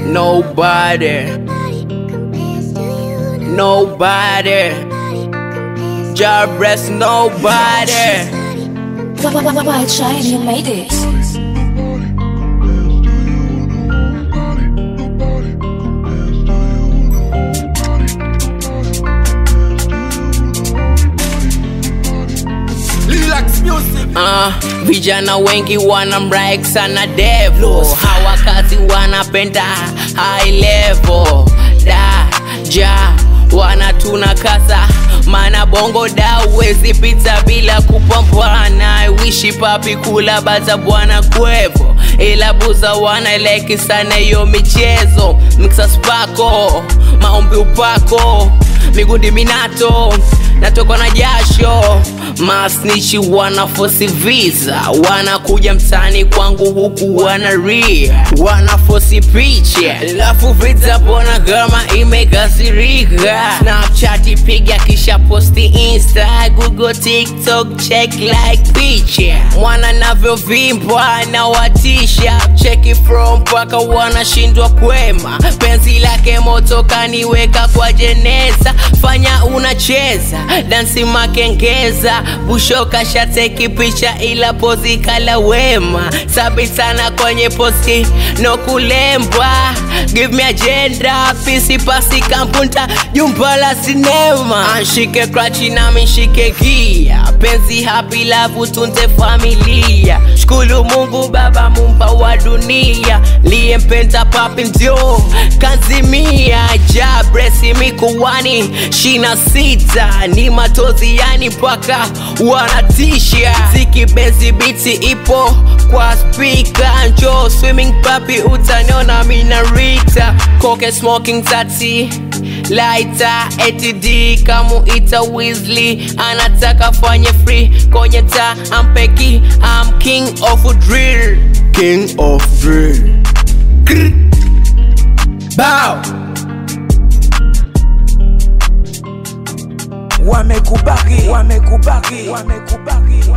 Nobody, nobody. Job rest, nobody. White Shine, you made it. Relax music. Uh, vijana wengi wana mraik sana devo hawakazi wanapenda high level da ja wana tuna kasa mana bongo da uwezi pita bila kupambana wishi papi kula baza bwana kwevo ila buza wana eleki sana hiyo michezo mixa spako maombi upako migundi minato natokwa na jasho masnichi wanafosi visa wanakuja mtani kwangu huku wanaria wanafosi picha lafu vita bona kama imekasirika snapchat piga kisha posti insta google tiktok check like picha mwana navyovimbwa na watisha cheki from mpaka wanashindwa kwema penzi lake moto kaniweka kwa jeneza fanya unacheza dansi makengeza bushoka shateki picha ila pozi kala wema sabi sana kwenye posti no kulembwa give me agenda pisi pasi kampunta jumba la sinema anshike krachi nami nshike gia penzi happy love tunze familia shukulu mungu baba mumba wa dunia liyempenda papi ndio kanzimia jabresi mikuwani shina sita ni matozi yani mpaka wanatisha ziki benzi biti ipo kwa spika njo swimming papi utaniona minarita koke smoking tati laita atd kamuita Weasley anataka fanye free kwenye ta ampeki am king of drill king of drill Bow. Wamekubaki, wamekubaki, wamekubaki.